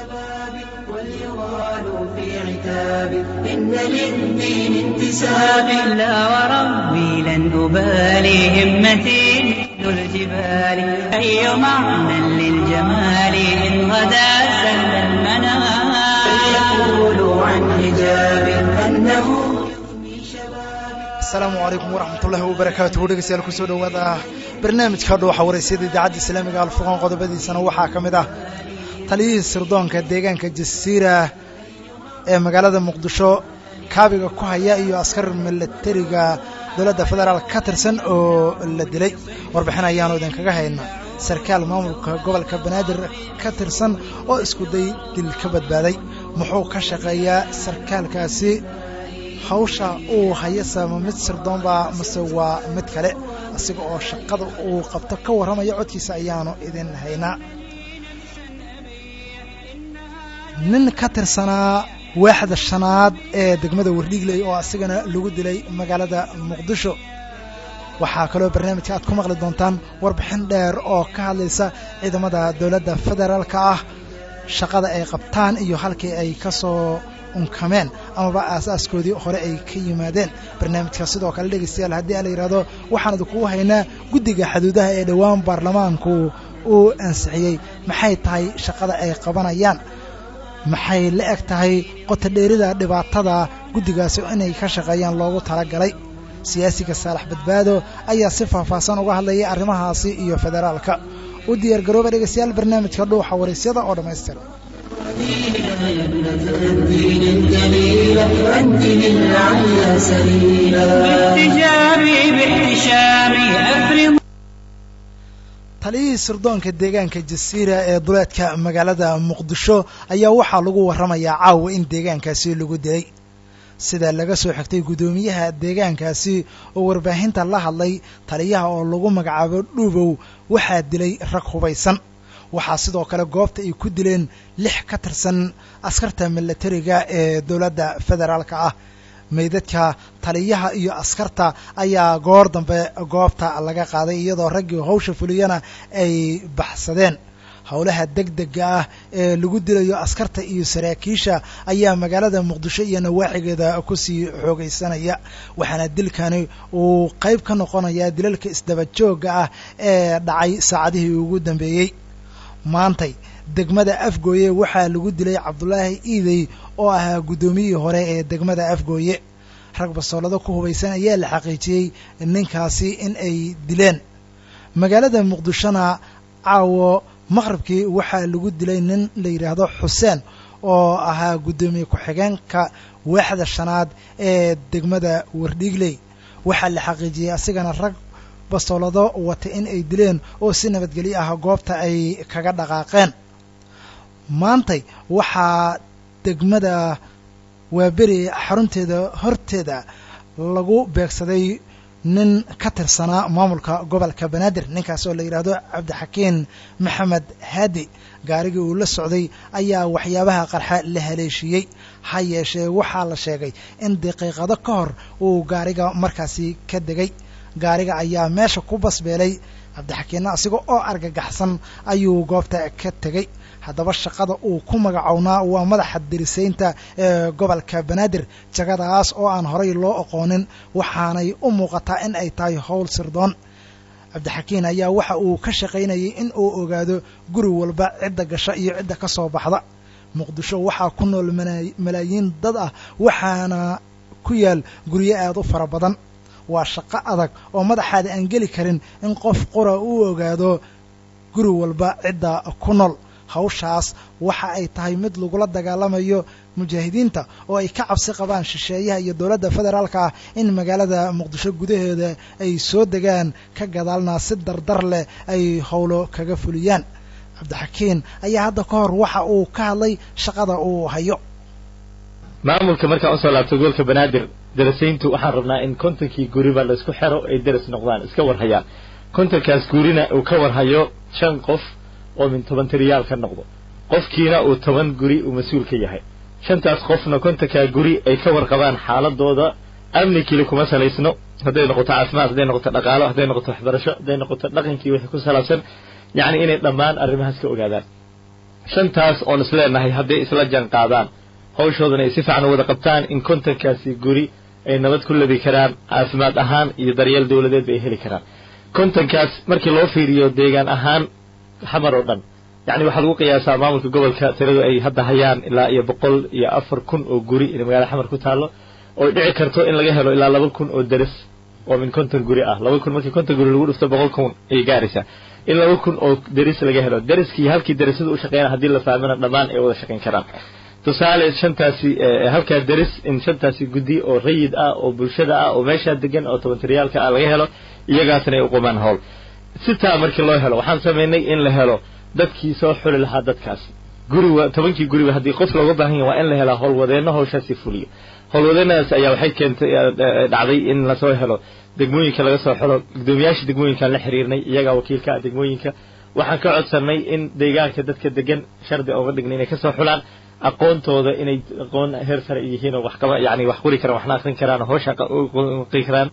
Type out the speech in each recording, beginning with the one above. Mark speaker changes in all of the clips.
Speaker 1: شبابي وليغال في عتابي إن للدين انتسابي لا وربي لن أبالي همتي مثل الجبال أي معنى للجمال إن غدا سل المنام فليقولوا عن حجابي أنه يفني شبابي
Speaker 2: asalaamu calaykum waraxmatullaahi wabarakaatuhu dhegeystayaal kusoo dhowaada barnaamijka dhuuxa waraysyada idaacadda islaamiga alfurqaan qodobadiisana waxaa ka mid ah taliyihii sirdoonka deegaanka jasiira ee magaalada muqdisho kaabiga ku haya iyo askar milatariga dowladda federaal ka tirsan oo la dilay warbixin ayaanu idinkaga haynaa sarkaal maamulka gobolka banaadir ka tirsan oo iskuday dil ka badbaaday muxuu ka shaqeeyaa sarkaalkaasi hawsha uu hayasa ma mid sirdoonbaa mase waa mid kale asiga oo shaqada uu qabto ka warramaya codkiisa ayaanu idin haynaa nin ka tirsanaa waaxda shanaad ee degmada wardhiigley oo asigana lagu dilay magaalada muqdisho waxaa kaloo barnaamijka aad ku maqli doontaan warbixin dheer oo ka hadlaysa ciidamada dowladda federaalka ah shaqada ay qabtaan iyo halkii ay ka soo unkameen amaba aasaaskoodii hore ay ka yimaadeen barnaamijka sidoo kale dhegaystayaal haddii a la yidhahdo waxaan idinkugu haynaa guddiga xuduudaha ee dhowaan baarlamaanku uu ansixiyey maxay tahay shaqada ay qabanayaan maxay la eg tahay qotodheerida dhibaatada guddigaasi inay ka shaqeeyaan loogu talagalay siyaasiga saalax badbaado ayaa si faahfaahsan uga hadlayay arrimahaasi iyo federaalka u diyaar garooba dhegaystayaal barnaamijka dhuuxa waraysyada oo dhammaystiran
Speaker 1: يا ابنة الدين الجليل أنت للعليا سبيلا باحتجابي باحتشامي أفرض
Speaker 2: taliyihii sirdoonka deegaanka jasiira ee duleedka magaalada muqdisho ayaa waxaa lagu warramayaa caawa in deegaankaasi lagu dilay sida laga soo xigtay guddoomiyaha deegaankaasi oo warbaahinta la hadlay taliyaha oo lagu magacaabo dhuubow waxaa dilay rag hubaysan waxaa sidoo kale goobta ay ku dileen lix ka tirsan askarta milatariga ee dowladda federaalka ah meydadka taliyaha iyo askarta ayaa goor dambe goobta laga qaaday iyadoo raggii hawsha fuliyana ay baxsadeen howlaha degdega ah ee lagu dilayo askarta iyo saraakiisha ayaa magaalada muqdisho iyo nawaaxigeeda kusii xoogaysanaya waxaana dilkani uu qayb ka noqonayaa dilalka isdaba joogga ah ee dhacay saacadihii ugu dambeeyey maantay degmada afgooye waxaa lagu dilay cabdulaahi iidey oo ahaa guddoomiyihii hore ee degmada afgooye rag basoolado ku hubaysan ayaa la xaqiijiyey ninkaasi in ay dileen magaalada muqdishona caawo maqribkii waxaa lagu dilay nin la yidhaahdo xuseen oo ahaa guddoomiye ku-xigeenka waaxda shanaad ee degmada wardhiigley waxaa la xaqiijiyey asigana rag bastoolado wata in ay dileen oo si nabadgelyo ah goobta ay kaga dhaqaaqeen maantay waxaa degmada waaberi xarunteeda horteeda lagu beegsaday nin ka tirsanaa maamulka gobolka banaadir ninkaas oo la yidhaahdo cabdixakiin maxamed haadi gaarigii uu la socday ayaa waxyaabaha qarxa la haleeshiiyey ha yeeshee waxaa la sheegay in daqiiqado ka hor uu gaariga markaasi ka degay gaariga ayaa meesha ku basbeelay cabdixakiinna asiga oo argagaxsan ayuu goobta ka tegey haddaba shaqada uu ku magacownaa waa madaxa dirisaynta ee gobolka banaadir jagadaas oo aan horay loo aqoonin waxaanay u muuqataa in ay tahay howl sirdoon cabdixakiin ayaa waxa uu ka shaqaynayay in uu ogaado guri walba cidda gasha iyo cidda ka soo baxda muqdisho waxaa ku nool malaayiin dad ah waxaana ku yaal guryo aad u fara badan waa shaqo adag oo madaxaada aan geli karin in qof qura uu ogaado guri walba cidda ku nool hawshaas waxa ay tahay mid lagula dagaalamayo mujaahidiinta oo ay ka cabsi qabaan shisheeyaha iyo dowladda federaalka ah in magaalada muqdisho gudaheeda ay soo degaan ka gadaalna si dardar leh ay howlo kaga fuliyaan cabdixakiin ayaa hadda ka hor waxa uu ka hadlay shaqada uu hayo
Speaker 3: maamulka markaan usoo laabto gobolka banaadir darasayntu waxaan rabnaa in kontonkii guriba la isku xero ay daras noqdaan iska warhayaan kontonkaas gurina uu ka warhayo shan qof oo min toban tiriyaal ka noqdo qofkiina uu toban guri uu mas-uul ka yahay shantaas qofna kontonkaa guri ay ka warqabaan xaaladooda amni keli kuma salaysno hadday noqoto caafimaad hadday noqoto dhaqaalo hadday noqoto waxbarasho hadday noqoto dhaqankii wixii ku salaabsan yacni inay dhammaan arrimahaas ka ogaadaan shantaas oon isleenahay hadday isla jaan qaadaan hawshoodana ay si fiican u wada qabtaan in kontonkaasi guri ay nabad ku labi karaan caafimaad ahaan iyo daryeel dawladeed ay heli karaan kontonkaas markii loo fiiriyo deegaan ahaan xamar oo dhan yacni waxaa lagu qiyaasaa maamulka gobolka tiradu ay hadda hayaan ilaa iyo boqol iyo afar kun oo guri in magaalada xamar ku taallo oo dhici karto in laga helo ilaa laba kun oo deris oo min konton guri ah laba kun markii konton guri lagu dhufto boqol kun ayay gaaraysaa in laba kun oo deris laga helo deriskii halkii derisada u shaqeeyana haddii la fahmana dhammaan ay wada shaqayn karaan tusaale shantaasi halkaa deris in shantaasi guddi oo rayid ah oo bulshada ah oo meeshaa degan oo tobantariyaalka ah laga helo iyagaasna ay uqumaan howl sitaa markii loo helo waxaan samaynay in la helo dadkii soo xuli lahaa dadkaas guriga tobankii guriba haddii qof looga baahan yahay waa in la helaa howlwadeenno hawshaasi fuliyo howlwadeenadaas ayaa waxay keentay dhacday in lasoo helo degmooyinka laga soo xilo guddoomiyaasha degmooyinkaan la xiriirnay iyagaa wakiilka ah degmooyinka waxaan ka codsanay in deegaanka dadka degan shardi ooga dhignay inay kasoo xulaan aqoontooda inay aqoon heer sare yihiin oo wax qaba yani wax qori karaan waxna akrin karaan oo hawsha qi karaan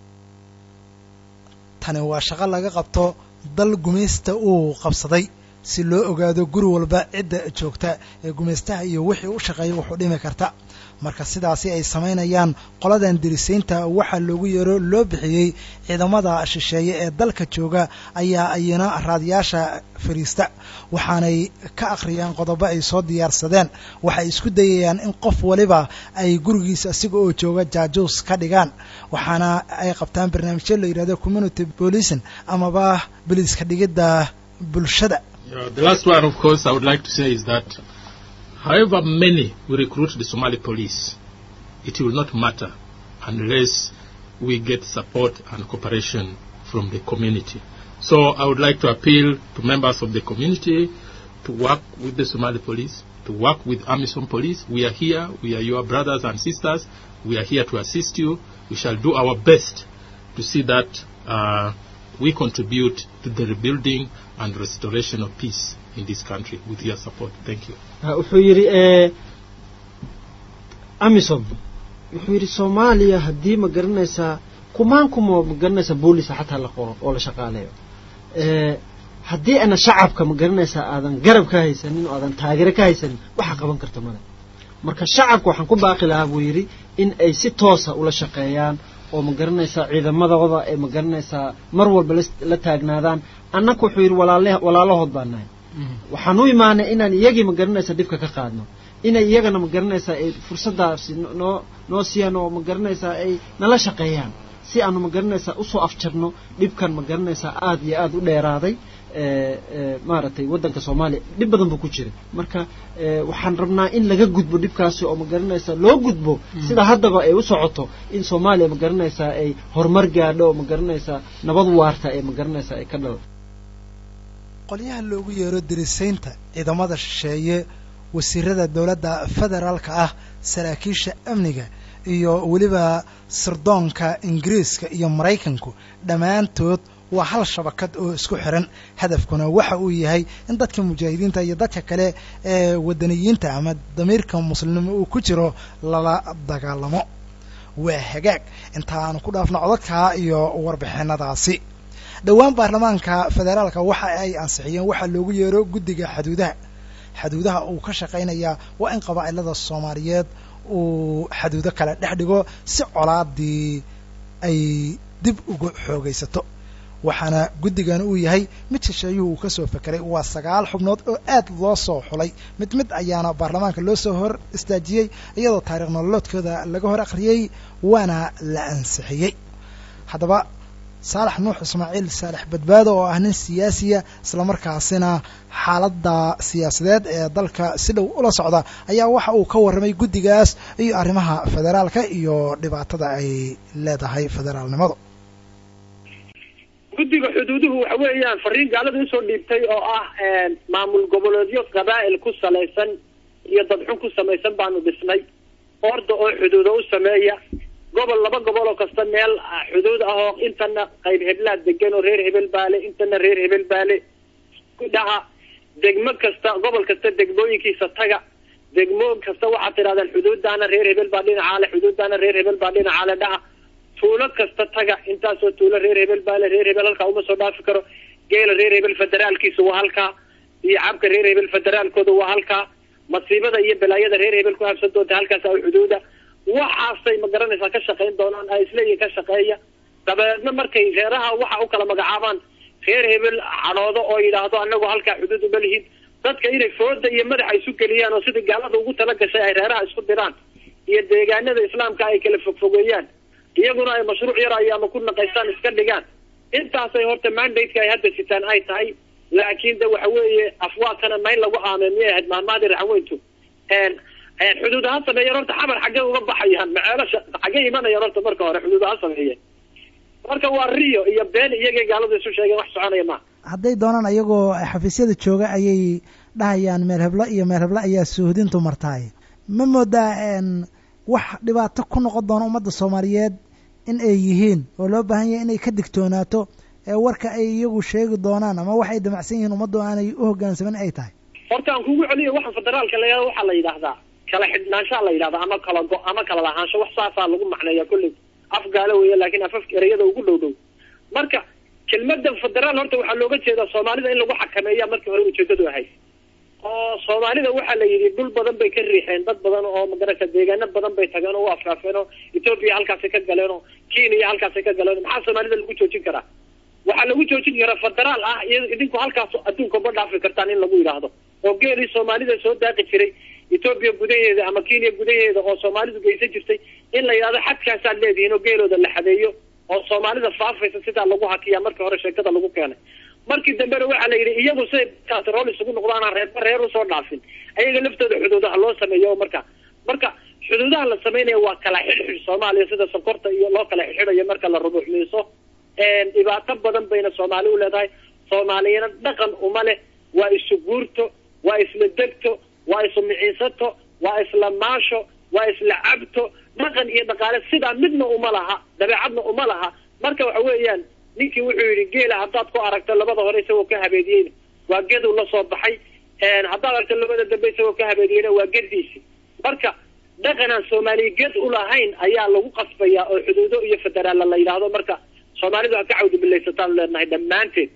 Speaker 2: tani waa shaqo laga qabto dal gumaysta uu qabsaday si loo ogaado guri walba cidda joogta ee gumaystaha iyo wixii u shaqeeya wuxuu dhimi karta marka sidaasi ay samaynayaan qoladan dirisaynta waxaa loogu yeero loo bixiyey ciidamada shisheeye ee dalka jooga ayaa ayana raadiyaasha fariista waxaanay ka akhriyaan qodobo ay soo diyaarsadeen waxay isku dayayaan in qof waliba ay gurigiisa asiga oo jooga jaajuus ka dhigaan waxaana ay qabtaan barnaamijyo la yidhahdo community policing amaba boliiska dhigidda bulshada
Speaker 4: Yeah, the last one, of course, I would like to say is that however many we recruit the Somali police, it will not matter unless we get support and cooperation from the community. So I would like to appeal to members of the community to work with the Somali police, to work with Amisom police. We are here, we are your brothers and sisters, we are here to assist you. We shall do our best to see that uh, we contribute to the rebuilding and restoration of peace in this country with your support. Thank you.
Speaker 5: wuxuu yidhi amisom wuxuu yidhi soomaaliya haddii ma garanaysaa kumaan kuma ma garanaysaa boolisa xataa la qoro oo la shaqaaleeyo haddii ana shacabka ma garanaysaa aadan garab ka haysanin oo aadan taageero ka haysanin waxa qaban karta male marka shacabka waxaan ku baaqi lahaa buu yidhi in ay si toosa ula shaqeeyaan oo ma garanaysaa ciidamadooda ay ma garanaysaa mar walba la taagnaadaan annaku wuxuu yidhi walaale walaalahood baan nahay waxaan u imaanay inaan iyagii ma garanaysaa dhibka ka qaadno inay iyagana ma garanaysaa ay fursadaasi noo noo siiyaan oo ma garanaysaa ay nala shaqeeyaan si aanu ma garanaysaa usoo afjarno dhibkan ma garanaysaa aada iyo aada u dheeraaday maaragtay waddanka soomaaliya dhib badan buu ku jira marka waxaan rabnaa in laga gudbo dhibkaasi oo ma garanaysaa loo gudbo sida haddaba ay u socoto in soomaaliya ma garanaysaa ay horumar gaadho oo ma garanaysaa nabad waarta ee ma garanaysaa ay ka dhalo
Speaker 2: qolyaha loogu yeero dirisaynta ciidamada shisheeye wasiirada dowladda federaalka ah saraakiisha amniga iyo weliba sirdoonka ingiriiska iyo maraykanku dhammaantood waa hal shabakad oo isku xiran hadafkuna waxa uu yahay in dadka mujaahidiinta iyo dadka kale ee wadaniyiinta ama damiirka muslimnimo uu ku jiro lala dagaalamo waa hagaag intaanu ku dhaafno codadkaa iyo warbixinadaasi dhowaan baarlamaanka federaalka waxa ay ansixiyeen waxaa loogu yeero guddiga xaduudaha xaduudaha uu ka shaqaynayaa waa in qabaa'ilada soomaaliyeed uu xaduudo kale dhex dhigo si colaadii ay dib uga xoogaysato waxaana guddigan uu yahay mid shisheeyuhu uu ka soo fekeray waa sagaal xubnood oo aad loo soo xulay mid mid ayaana baarlamaanka loo soo hor istaajiyey iyadoo taariikh nololoodkooda laga hor akhriyey waana la ansixiyey haddaba saalax nuux ismaaciil saalax badbaado oo ah nin siyaasiya islamarkaasina xaaladda siyaasadeed ee dalka si dhow ula socda ayaa waxa uu ka warramay guddigaas iyo arrimaha federaalka iyo dhibaatada ay leedahay federaalnimadu
Speaker 6: guddiga xuduuduhu waxa weeyaan fariin gaalada usoo dhiibtay oo ah maamul goboleedyo qabaa'il ku salaysan iyo dadxun ku samaysan baanu dhisnay orda oo xuduudo u sameeya gobol laba gobol oo kasta meel xuduud ah oo intana qayb heblaad degan oo reer hebel baale intana reer hebel baale dhaha degmo kasta gobol kasta degmooyinkiisa taga degmo kasta waxaad tidhahdaan xuduudaana reer hebel baa dhinacaale xuduudaana reer hebel baa dhinacaale dhaha tuulo kasta taga intaasoo tuulo reer hebel baale reer hebel halkaa uma soo dhaafi karo geela reer hebel federaalkiisa waa halkaa iyo cabka reer hebel federaalkooda waa halkaa masiibada iyo balaayada reer hebel ku habsan doonta halkaas a xuduuda waxaasay ma garanaysaa ka shaqayn doonaan ay isleeyihin ka shaqeeya dabeedna markay reeraha waxa u kala magacaabaan reer hebel cadhoodo oo yidhaahdo anagu halkaa xuduud uma lihin dadka inay fooda iyo madaxa isu geliyaan oo sidii gaalada ugu tala gashay ay reeraha isku diraan iyo deegaanada islaamka ay kala fogfogeeyaan iyaguna ay mashruuc yar ay ama ku naqaystaan iska dhigaan intaasay horta mandate-ka ay hadda sitaan ay tahay laakiin de waxa weeye afwaadkana mayn lagu aamee miyay ahayd mahmaadi raxweyntu xuduud ha sameeyeen horta xamar xaggee uga baxayaan maceelasha xaggee imanayaan horta marka hore xuduud ha sameeyeen marka waa rio iyo been iyagay gaalada isu sheegeen wax soconaya maaha
Speaker 2: hadday doonaan ayagoo xafiisyada jooga ayay dhahayaan meel heblo iyo meel heblo ayaa suuhdintu martaay ma moodaa wax dhibaato ku noqon doona ummadda soomaaliyeed in ay yihiin oo loo baahan yahay inay ka digtoonaato ee warka ay iyagu sheegi doonaan ama wax ay damacsan yihiin ummaddu aanay u hoggaansamin ay tahay
Speaker 6: horta aan kugu celiyo waxa federaalka la yihahdo waxaa la yidhaahdaa kala xidhnaanshaa la yidhahdaa ama kala go- ama kala lahaansho wax saasaa lagu macneeya kolley af gaalo weeye laakiin afaf ereyada ugu dhow dhow marka kelmada federaal horta waxaa looga jeedaa soomaalida in lagu xakameeya markii hore ujeedadu ahayd oo soomaalida waxaa la yidhi dhul badan bay ka riixeen dad badan oo magarata deegaano badan bay tageen oo u afraafeen oo etoobiya halkaasay ka galeen oo kenya halkaasay ka galeen maxaa soomaalida lagu joojin karaa waxaa lagu joojin karaa federaal ah iyo idinku halkaas adduunka ma dhaafi kartaan in lagu yidhaahdo oo geelii soomaalida soo daaqi jiray etoobiya gudaheeda ama kenya gudaheeda oo soomaalidu geysan jirtay in la yidhahdo xadkaasaad leedihiin oo geelooda la xadeeyo oo soomaalida faafaysa sidaa lagu hakiyaa markii hore sheekada lagu keenay markii dambena waxaa la yidhi iyagu siday kaas rool isugu noqdaana reerba reer usoo dhaafin ayaga laftooda xuduudaha loo sameeyo oo marka marka xuduudaha la sameynaya waa kala xidhxidh soomaaliya sida sonkorta iyo loo kala xidxidhayo marka la rubuxmiiso dhibaato badan bayna soomaali u leedahay soomaaliyana dhaqan uma leh waa isu guurto waa isla degto waa isu miciinsato waa isla maasho waa isla cabto dhaqan iyo dhaqaale sidaa midna uma laha dabeecadna uma laha marka waxa weeyaan ninkii wuxuu yidhi geela haddaad ku aragto labada hore isagoo ka habeediyeyna waa geduu la soo baxay haddaad aragto labada dambe isagoo ka habeediyeyna waa gediisi marka dhaqan aan soomaaliya ged ulahayn ayaa lagu qasbayaa oo xuduudo iyo federaalla la yidhaahdo marka soomaalidu ha ka cawdi bilaysataan leenahay dhammaanteed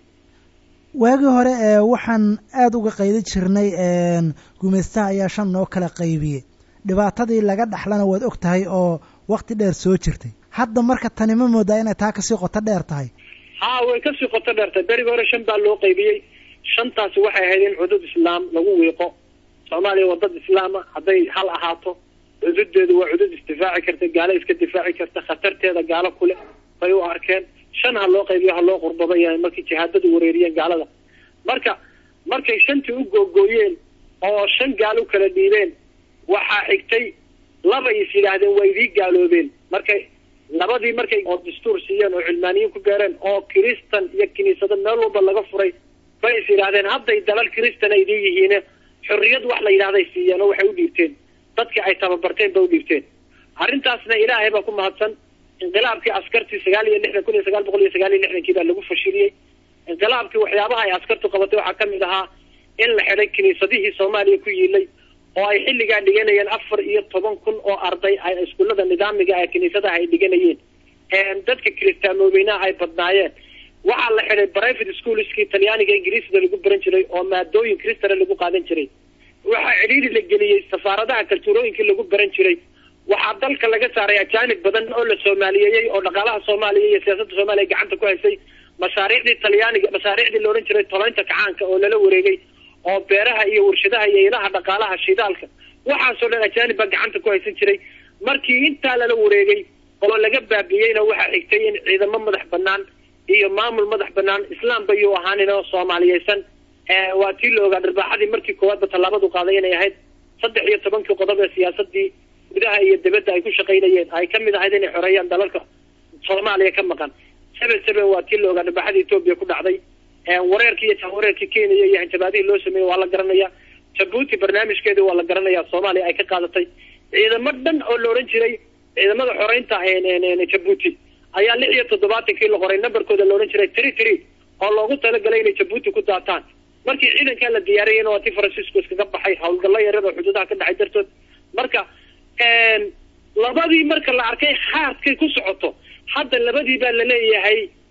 Speaker 2: waagii hore ee waxaan aada uga qaydi jirnay gumaystaha ayaa shan noo kala qaybiyey dhibaatadii laga dhaxlana waad og tahay oo wakti dheer soo jirtay hadda marka tani ma moodaa inay taa kasii qoto dheer tahay
Speaker 6: haa way kasii qoto dheertahay berigi hore shan baa loo qaybiyey shantaasi waxay ahayd in cudud islaam lagu wiiqo soomaaliya waa dad islaama hadday hal ahaato cududeedu waa cudud isdifaaci karta gaalo iska difaaci karta khatarteeda gaalo kule bay u arkeen shan ha loo qaybiyo ha loo qurbada yahay markay jihaadadu wareeriyeen gaalada marka markay shantii u googooyeen oo shan gaal u kala dhiibeen waxaa xigtay laba is yidhaahdeen waa idii gaaloobeen markay labadii markay oo dastuur siiyeen oo cilmaaniyiin ku gaareen oo kiristan iyo kiniisado meel walba laga furay bay is yidhaahdeen hadday dalal kiristan ay idin yihiine xorriyad wax la yidhahday siiyeen oo waxay u dhiibteen dadkii ay tababarteen ba u dhiibteen arrintaasna ilaahay baa ku mahadsan inqilaabkii askartii sagaal iyo lixdan kun iyo sagaal boqol iyo sagaal iyo lixdankii baa lagu fashiliyey inqilaabkii waxyaabaha ay askartu qabatay waxaa kamid ahaa in la xidhay kiniisadihii soomaaliya ku yiilay oo ay xilligaa dhiganayeen afar iyo toban kun oo arday ay iskuullada nidaamiga ee kiniisadaha ay dhiganayeen dadka kiristaamoobeynaha ay badnaayeen waxaa la xidhay private schoolskii talyaaniga ingiriisda lagu baran jiray oo maadooyin kristana lagu qaadan jiray waxaa cidhiiri la geliyey safaaradaha kaltuurooyinkii lagu baran jiray waxaa dalka laga saaray ajaanib badan oo la soomaaliyeeyey oo dhaqaalaha soomaaliya iyo siyaasadda soomaaliya gacanta ku haysay mashaariicdii talyaaniga mashaariicdii la odhan jiray toleynta kacaanka oo lala wareegay oo beeraha iyo warshadaha iyo ilaha dhaqaalaha shidaalka waxaasoo dhan ajaanib baa gacanta ku haysan jiray markii intaa lala wareegay oo laga baabiyeyna waxaa xigtay in ciidamo madax banaan iyo maamul madax banaan islaamba yuu ahaanin oo soomaaliyeysan waa tii la ogaa dharbaaxadii markii koowaadba tallaabadu qaaday inay ahayd saddex iyo tobankii qodob ee siyaasadii gudaha iyo dibadda ay ku shaqaynayeen ay kamid ahayd inay xoreeyaan dalalka soomaaliya ka maqan seven seven waa tii la ogaa dharbaaxadii etoobiya ku dhacday wareerkii iyo jahwareerkii kenya iyo hanjabaadihii loo sameeyey waa la garanaya jabuuti barnaamijkeedii waa la garanaya soomaaliya ay ka qaadatay ciidamo dhan oo la odhan jiray ciidamada xoreynta jabuuti ayaa lix iyo toddobaatankii la qoray numberkooda la odhan jiray tiri tiri oo loogu talagalay inay jabuuti ku daataan markii ciidankaa la diyaariyayna waa tii faransiisku iskaga baxay howlgallo yaryar oo xuduudaha ka dhacay dartood marka labadii marka la arkay haadkay ku socoto hadda labadii baa laleeyahay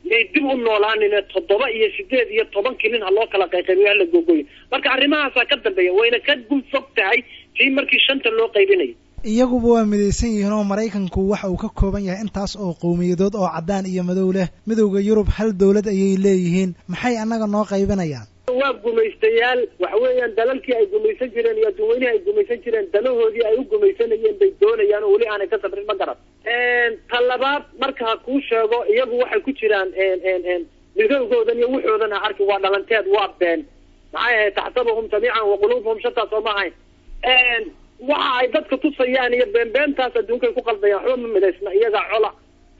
Speaker 6: yay dib u noolaanine toddoba iyo sideed iyo tobankii nin ha loo kala qayqaybiyo hala gogoyo marka arrimahaasaa ka dambeeya wayna ka gun fog tahay tii markii shanta loo qaybinayo
Speaker 2: iyaguba waa midaysan yihiin oo maraykanku waxa uu ka kooban yahay intaas oo qowmiyadood oo caddaan iyo madow leh midowda yurub hal dowlad ayay leeyihiin maxay annaga noo qaybinayaan
Speaker 6: waa gumaystayaal waxa weeyaan dalalkii ay gumaysan jireen iyo adduunweynihii ay gumaysan jireen danahoodii ay u gumaysanayeen bay doonayaan oo weli aanay ka sabrin ma garan ta labaad marka ha kuu sheego iyagu waxay ku jiraan midowgoodan iyo wuxoodan ha arki waa dhalanteed waa been maxay ahayd taxsabuhum jamiican wa quluubuhum shataa soo ma ahayn waxa ay dadka tusayaan iyo beenbeentaas adduunkay ku qaldayaan waxba ma midaysna iyaga cola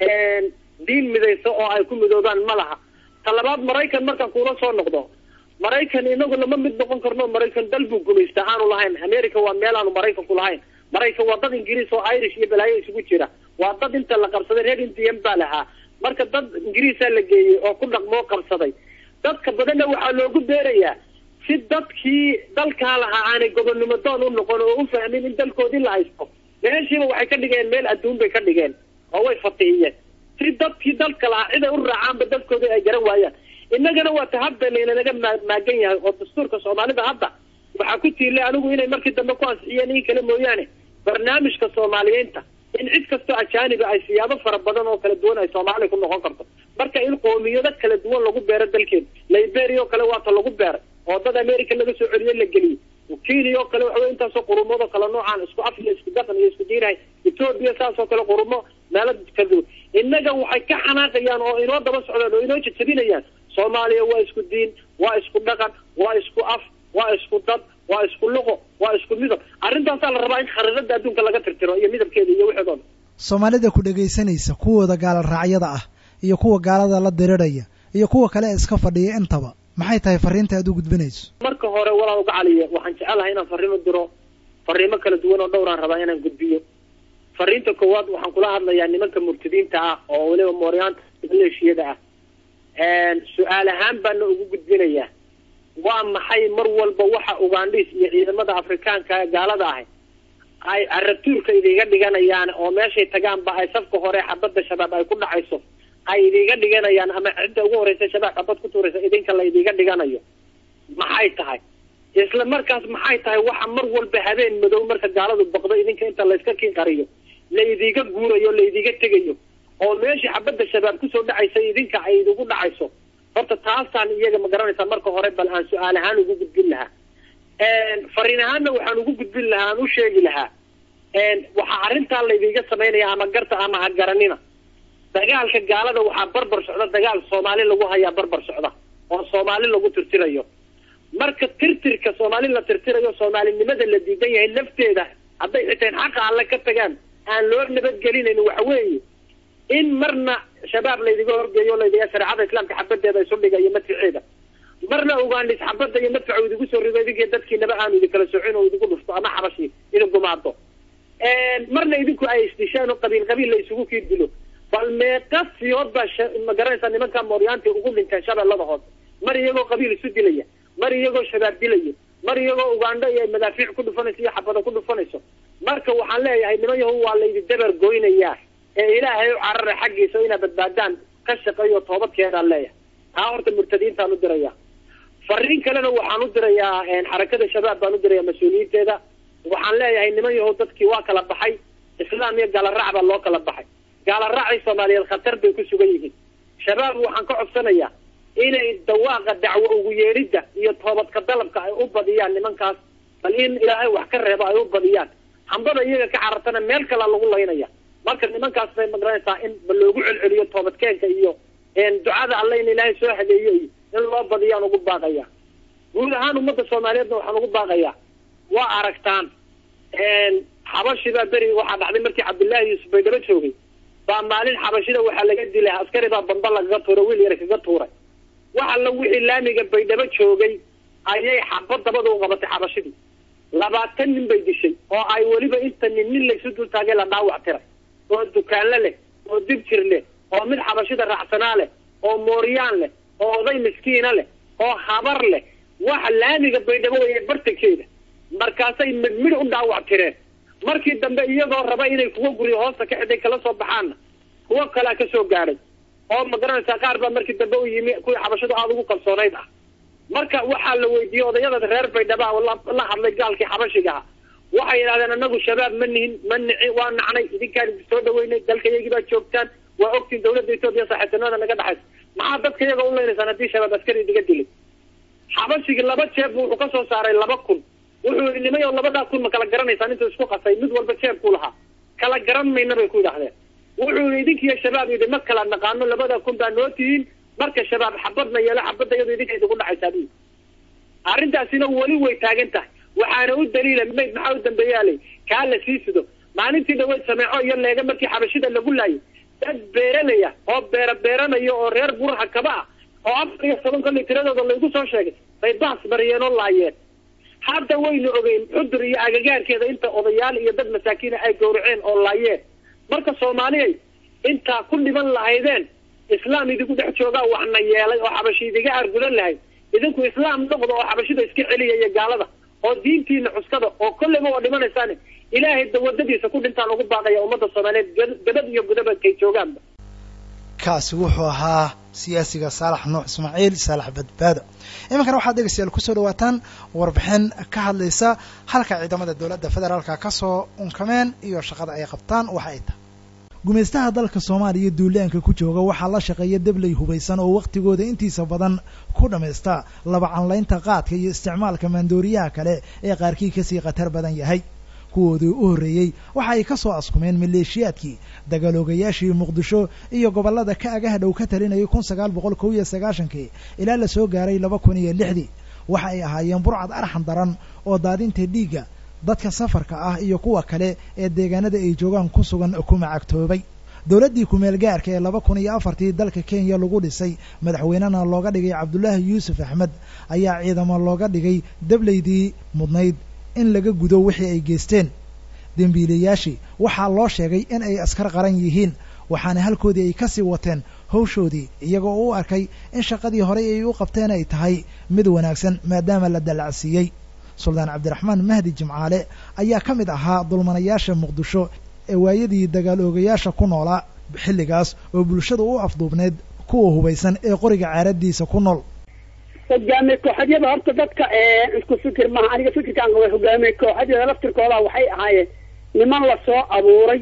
Speaker 6: diin midaysa oo ay ku midoobaan ma laha ta labaad maraykan markaan kuula soo noqdo maraykan inagu lama mid noqon karno maraykan dal buu gumaystaa aanu lahayn america waa meel aanu maraykanku lahayn maraykan waa dad ingiriis oo irish iyo balaayo isugu jira waa dad inta la qabsaday reer indian baa lahaa marka dad ingiriisaa la geeyey oo ku dhaqmoo qabsaday dadka badanna waxaa loogu beerayaa si dadkii dalkaa lahaa aanay gobonnimo doon u noqon oo u fahmin in dalkoodii la haysto meeshiiba waxay ka dhigeen meel adduun bay ka dhigeen oo way fatihiyeen si dadkii dalka lahaa ciday u raacaanba dalkoodii ay garan waayaan innagana waa ta hadda laynanaga maa- maagan yahay oo dastuurka soomaalida hadda waxaa ku tiilay anigu inay markii dambe ku ansixiyeen in kale mooyaane barnaamijka soomaaliyiinta in cid kastoo ajaaniba ay siyaabo fara badan oo kala duwan ay soomaaliya ku noqon karto marka in qoomiyado kala duwan lagu beero dalkeeda liberia oo kale waata lagu beeray oo dad america laga soo celiyey la geliyey kenya oo kale waxa wey intaasoo qurumood oo kale noocaan isku af iyo isku dhaqan iyo isku diinahay ethoobia saas oo kale qurumo meelo kala duwan innaga waxay ka xanaaqayaan oo inoo daba socdaan oo inoo jajabinayaan soomaaliya waa isku diin waa isku dhaqan waa isku af waa isku dad waa isku luqo waa isku midab arrintaasaa la rabaa in khariirada adduunka laga tirtiro iyo midabkeeda iyo wixeedooda
Speaker 2: soomaalida ku dhegaysanaysa kuwooda gaala raacyada ah iyo kuwa gaalada la diriraya iyo kuwa kale ee iska fadhiya intaba maxay tahay fariinta aad u gudbinayso
Speaker 6: marka hore walaal gacaliye waxaan jecelahay inaan fariin u diro fariimo kala duwan oo dhowraan rabaa inaan gudbiyo fariinta koowaad waxaan kula hadlayaa nimanka murtadiinta ah oo weliba mooryaanta maleeshiyada ah su-aal ahaan baana ugu gudbinayaa waa maxay mar walba waxa ugandhiis iyo ciidamada afrikaanka ee gaalada ahay ay carabtuurka idiga dhiganayaan oo meeshay tagaanba ay safka hore xabadda shabaab ay ku dhacayso ay idiga dhiganayaan ama cidda ugu horeysa shabaab xabad ku tuuraysa idinka la idiga dhiganayo maxay tahay isla markaas maxay tahay waxa mar walba habeen madow marka gaaladu baqdo idinka inta layska kin qariyo la idiga guurayo la idiga tegayo oo meeshii xabadda shabaab kusoo dhacaysa idinka ay idigu dhacayso horta taasaan iyaga ma garanaysaa marka hore bal aan su-aal ahaan ugu gudbin lahaa fariin ahaanna waxaan ugu gudbin lahaa aan u sheegi lahaa waxaa arrintaa laydiga samaynaya ama garta ama ha garanina dagaalka gaalada waxaa barbar socda dagaal soomaali lagu hayaa barbar socda oo soomaali lagu tirtirayo marka tirtirka soomaali la tirtirayo soomaalinimada la diidan yahay lafteeda hadday xiteen xaqa alle ka tagaan aan loo nabadgelinayn waxa weeye in marna shabaab laydiga horgeeyo laydiga shareecada islaamka xabadeeda isu dhiga iyo madficeeda marna ugandhis xabadda iyo madfaca idigu soo rido idinki dadkiinaba aanu idinkala socin oo idigu dhufto ama xabashi idin gumaado marna idinku ay isdishaan oo qabiil qabiil la isugu kii dilo bal meeqa siyood baa ma garanaysaa nimanka mooryaanti ugu dhinteen shabeellada hoose mar iyagoo qabiil isu dilaya mar iyagoo shabaab dilaya mar iyagoo ugandho iyo madaafiic ku dhufanayso iyo xabado ku dhufanayso marka waxaan leeyahay niman yahu waa laydi dabar goynayaa ee ilaahay u carara xaggiisa inaad badbaadaan ka shaqeeyo toobadkeedaan leeyahay taa horta murtadiintaan u diraya fariin kalena waxaan u dirayaa xarakada shabaab baan u diraya mas-uuliyiinteeda waxaan leeyahay niman yahow dadkii waa kala baxay islaam iyo gaalarac baa loo kala baxay gaalaraacii soomaaliyeed khatar bay ku sugan yihiin shabaab waxaan ka codsanayaa inay dawaaqa dacwo ugu yeedhidda iyo toobadka dalabka ay u badiyaan nimankaas bal in ilaahay wax ka reebo ay u badiyaan hambada iyaga ka carartana meel kalea lagu laynaya marka nimankaas bay magaranaysaa in ba loogu celceliyo toobadkeenka iyo ducada alle in ilaahay soo hadeeyo iyo in loo badiyaan ugu baaqaya guud ahaan ummadda soomaaliyeedna waxaan ugu baaqayaa waa aragtaan xabashibaa beri waxaa dhacday markii cabdullaahi yuusuf bay daba joogay baa maalin xabashida waxaa laga dilay askari baa bamba lagaga tuuray wiil yar kaga tuuray wax alla wixii laamiga baydhabo joogay ayay xabad dabada u qabatay xabashidii labaatan nin bay dishay oo ay weliba inta nin nin laysu dul taagay la dhaawac tiray oo dukaanle leh oo dibjir leh oo mid xabashida raacsanaa leh oo mooryaan leh oo oday miskiina leh oo habar leh waxa laamiga baydhabo weye bartankeeda markaasay midmid u dhaawac tireen markii dambe iyagoo raba inay kuwa guryo hoosta ka xiday kala soo baxaanna kuwo kalea ka soo gaadhay oo ma garanaysaa qaar baa markii dambe u yimi kuwii xabashadu aada ugu kalsoonayd ah marka waxaa la weydiiyey odayada reer baydhaba oo la la hadlay gaalkii xabashigaha waxay yidhahdeen anagu shabaab ma nihin ma nici waa nacnay idinkaan idin soo dhaweynay dalka iyagii baa joogtaan waa ogtiin dawladda etoobiya saaxiibtinimada naga dhexaysa maxaa dadka iyaga u leynaysaan haddii shabaab askari idiga dilay xabashigii laba jeeb bu wuxuu kasoo saaray laba kun wuxuu yihi nimayo labadaa kun ma kala garanaysaan intuu isku qasay mid walba jeebku lahaa kala garan mayna bay ku yidhahdeen wuxuu yihi idinkiiyo shabaab yidhi ma kala naqaano labada kun baa noo tihiin marka shabaab xabadna yeelo xabadda iyadu idinka idigu dhacaysaa bu arrintaasina weli way taagan tahay waxaana u daliila mayd maxaa u dambeeyaalay kaa la sii sido maalintii dhaweyd sameeco iyo leega markii xabashida lagu laayay dad beeralaya oo beera beeranaya oo reer buraha kaba ah oo afar iyo toban kolley tiradooda laygu soo sheegay bay baas mariyeen oo laayeen hadda waynu ogeyn xudur iyo agagaarkeeda inta odayaal iyo dad masaakiina ay gawraceen oo laayeen marka soomaaliyay intaa ku dhiban lahaydeen islaam idigu dhex joogaa waxna yeelay oo xabashi idiga argudan lahayd idinku islaam noqda oo xabashida iska celiya iyo gaalada oo diintiina cuskada oo kolleyba waa dhimanaysaan ilaahay dawadadiisa ku dhintaan ugu baaqaya ummadda soomaaliyeed gabad iyo gudaba kay joogaanba
Speaker 2: kaasi wuxuu ahaa siyaasiga saalax nuux ismaaciil saalax badbaado iminkana waxaad dhegeystayaal kusoo dhawaataan warbixin ka hadlaysa halka ciidamada dowladda federaalka ka soo unkameen iyo shaqada ay qabtaan waxa ay tahay gumaystaha dalka soomaaliya duulaanka ku jooga waxaa la shaqeeya debley hubaysan oo wakhtigooda intiisa badan ku dhammaysta laba canlaynta qaadka iyo isticmaalka maandooriyaha kale ee qaarkii kasii khatar badan yahay kuwoodii u horreeyey waxa ay ka soo askumeen maleeshiyaadkii dagaaloogayaashii muqdisho iyo gobollada ka agaha dhow ka talinayay kun sagaal boqol kow iyo sagaashankii ilaa la soo gaaray laba kun iyo lixdii waxa ay ahaayeen burcad arxan daran oo daadinta dhiigga dadka safarka ah iyo kuwa kale ee deegaanada ay joogaan ku sugan ku macagtoobay dowladdii kumeel gaarka ee laba kun iyo afartii dalka kenya lagu dhisay madaxweynena looga dhigay cabdulaahi yuusuf axmed ayaa ciidamo looga dhigay deblaydii mudnayd in laga gudo wixii ay geysteen dembiilayaashii waxaa loo sheegay in ay askar qaran yihiin waxaana halkoodii ay kasii wateen hawshoodii iyagoo u arkay in shaqadii horey ay u qabteen ay tahay mid wanaagsan maadaama la dallacsiiyey suldaan cabdiraxmaan mahdi jimcaale ayaa ka mid ahaa dulmanayaasha muqdisho ee waayadii dagaal oogayaasha ku noolaa xilligaas oo bulshada u afduubneyd kuwa hubaysan ee qoriga caaradiisa ku nool
Speaker 7: hogaamiye kooxadyada horta dadka isku fikir maaha aniga fikirkaan qaba hogaamiye kooxadyada laftirkooda waxay ahaayeen niman lasoo abuuray